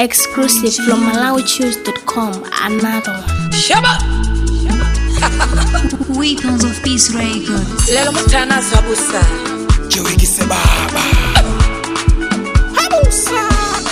Exclusive from MalawiChoose.com. Another one. Shaba Weapons of Peace Records. lelo mutana zabusa Jiwikise baba habusa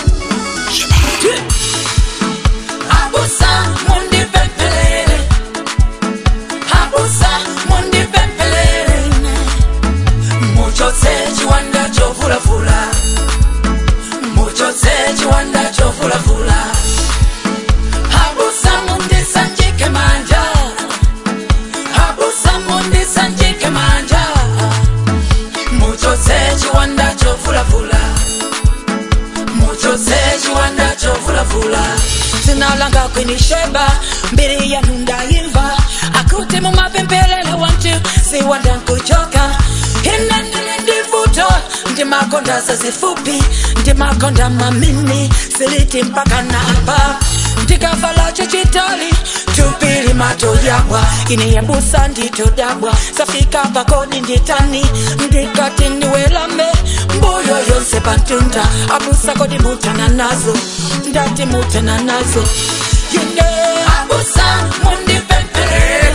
habusa mundi pempelele habusa mundi pempelele muchotse chiwanda chovulavula muchotse chiwanda chovulavula habusa mundi sanjike manja habusa mundi sanjike manja muchotse chiwanda chovulavula muchotse chiwanda chovulavula zinalanga kwinisheba mbiri yanu ndayimva akuti mumapempelele wantu siwanda nkuchoka inendele ndivuto ndimakonda zazifupi ndimakonda mamini siliti mpaka napa ndikavala chichitali tupili mato yabwa iniyambusa nditodabwa safika pakoni nditani ndikati ndiwelame mbuyo yonse pantunda abusa kodi mutana nazo ndati mutana nazo yine abusa mundipempele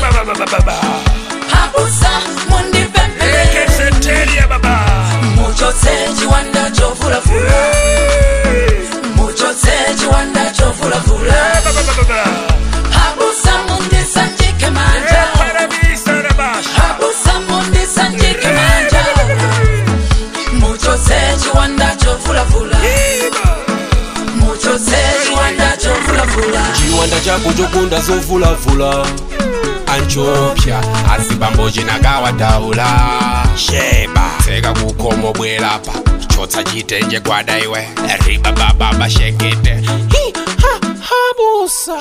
abusa mundipempele Keseteria baba muchotse chiwanda chovulavula muchotse chiwanda chovulavula abusa mundisanjike manja Parabisa na basha abusa mundisanjike manja muchotse chiwanda chovulavula muchotse chiwanda chovulavula chiwanda chako chokunda zovulavula anchopya azibambo chinakawadaula sheba tseka kukhomo bwelapa chotsa chitenje gwada iwe ribabababa shekete Hi, ha, habusa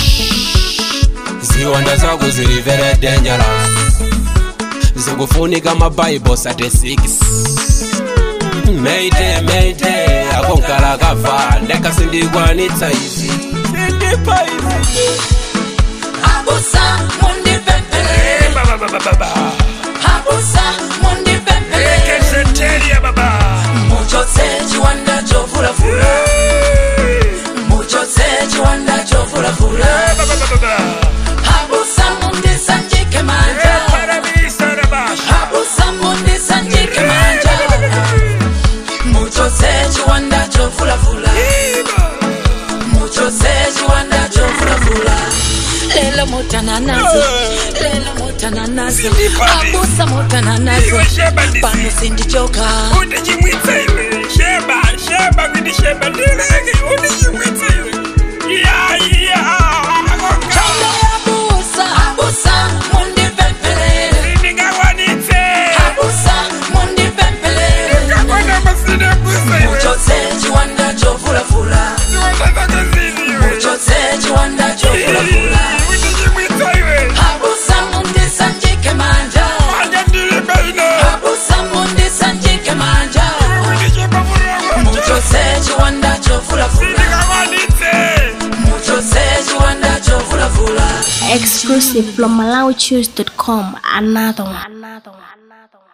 ziwanda zako zili very dangerous zikufunika mabhayibho sate 6 Mayday, mayday, akonkala kava ndekasindikwanitsa izi sindipa izi abusa mundipempele abusa mundipempele Keseteria baba muchotse chiwanda chovulavula muchotse chiwanda chovulavula abusa mundisanjike manja Parabisa na basha abusa mundisanjike manja muchotse chiwanda chovulavula muchotse chiwanda chovulavula lelo mutana nazo lelo mutana nazo Sindipati. abusa mutana nazo Iwe sheba ndisi. pano sindichoka Undichimwitsa iwe Sheba sheba kuti sheba ndileke undichimwitsa iwe Ya ya Chonde abusa abusa mundipempelele Ndingakwanitse abusa mundipempelele Kakwana masine busa iwe muchotse chiwanda chovulavula muchotse chiwanda chovulavula Undichimwitsa iwe abusa mundisanjike manja Manja ndili baino abusa mundisanjike manja muchotse chiwanda chovulavula Ndingakwanitse muchotse chiwanda chovulavula Exclusive from MalawiChoose.com. Another one. Another one. Another one.